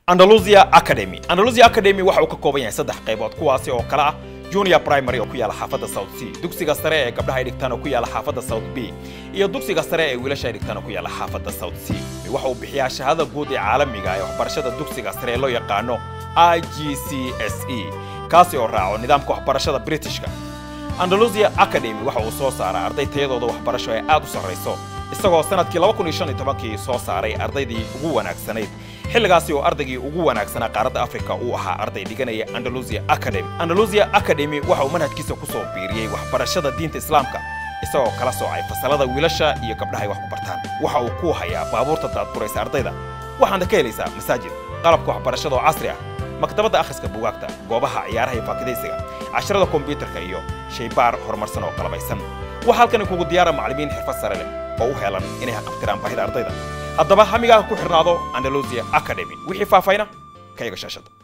andalusia academy andalusia academy waxa uu ka kooban yahay saddex qaybood kuwaasi oo kale ah junior primary oo ku yaala xaafadda south c dugsiga sare ee gabdhaha ay dhigtaan oo ku yaala xaafadda south b iyo dugsiga sare ee wiilasha ay dhigtaan oo ku yaala xaafadda south c waxa uu bixiyaa shahada guud ee caalamiga ee waxbarashada dugsiga sare ee loo yaqaano i g c s e kaasi oo raaco nidaamka waxbarashada britishka andalusia academy waxa uu soo saaraa arday tayadooda waxbarasho ee aad u sarrayso isagoo sanadkii kii soo saaray ardaydii ugu wanaagsanayd xilligaasi oo ardaygii ugu wanaagsanaa qaaradda afrika uu ahaa arday dhiganaya andalusia academy andalusia academy waxa uu manhajkiisa ku soo biiriyey waxbarashada diinta islaamka isagoo kala soocay fasalada wiilasha iyo gabdhahay wax ku bartaan waxa uu ku hayaa baabuurta daadguraysa ardayda waxaana ka helaysaa masaajid qalabka waxbarashada oo casri ah maktabadda akhriska bugaagta goobaha ciyaaraha iyo faakidaysiga casharada kombiyuutarka iyo shaybaar horumarsan oo qalabaysan waxaa halkani kugu diyaara macallimiin xirfad sare leh oo u helan inay haqabtiraan baahida ardayda haddaba hamigaaha ku xidhnaado andalusia academy wixii faahfayna ka iga shaashada